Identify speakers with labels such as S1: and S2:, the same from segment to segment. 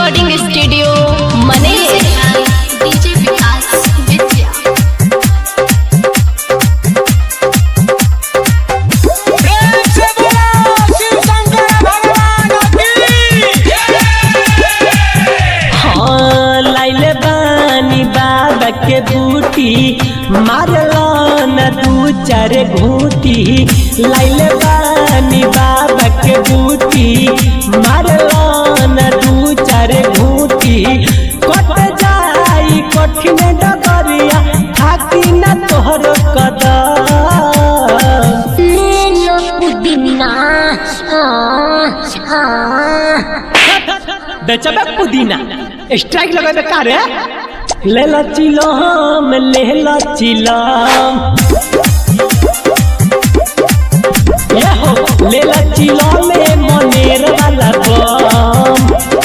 S1: recording studio मने
S2: DJ Vikas विद्या
S3: प्रेम से बोलो शिव शंकर भगवान की
S4: हाँ लाइले बानी बाबा के बूटी मारलो न दू चार घूटी लाइले बानी बाबा के बूटी मारलो न दू चार घूटी कट जाई कठिन डगरिया थाकी न तोहर कदम
S5: ले लो पुदीना
S4: बेचबे पुदीना स्ट्राइक लगाबे का रे ले ला चिलम ले ला चिलम ए हो ले ला चिलम में मनेर वाला बम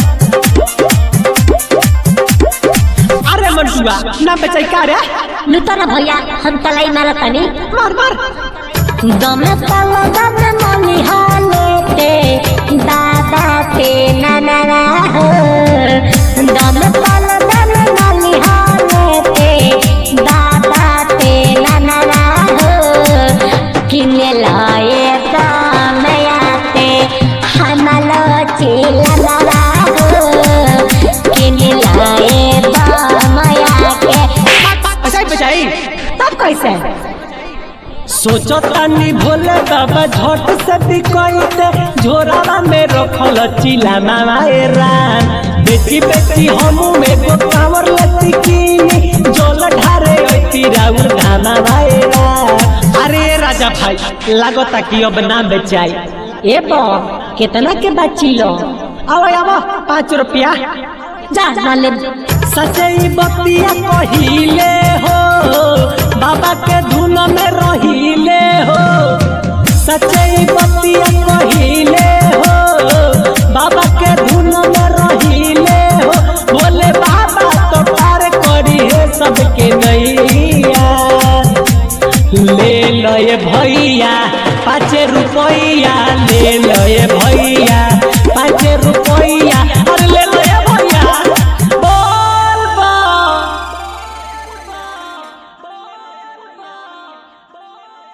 S4: अरे मनसुआ ना बेचाई का रे
S5: लुतर भैया हम तलाई मारा तनी
S4: मार मार
S5: दमे तल दमे मनी हालेते दादा ते ननरा हो दमे तल दमे मनी हालेते दादा ते ननरा हो किने लाए दामयाते हमलो चिलनरा हो किने लाए दामयाते
S4: ऐसा ही बेचाई
S5: तब कैसे
S4: सोचो तानी भोले बाबा झट से बिकैते झोरावा में रखल चिला मामा ए राम बेटी बेटी हमू में गो कांवर लती कीनी जोल ढारे ओती राउर धामा भाई राम अरे राजा भाई लागता कि अब ना बेचाई
S5: ए बो कितना के बची लो
S4: आवा आवा पाँच रुपया
S5: जा ना ले
S4: सचई बतिया कहिले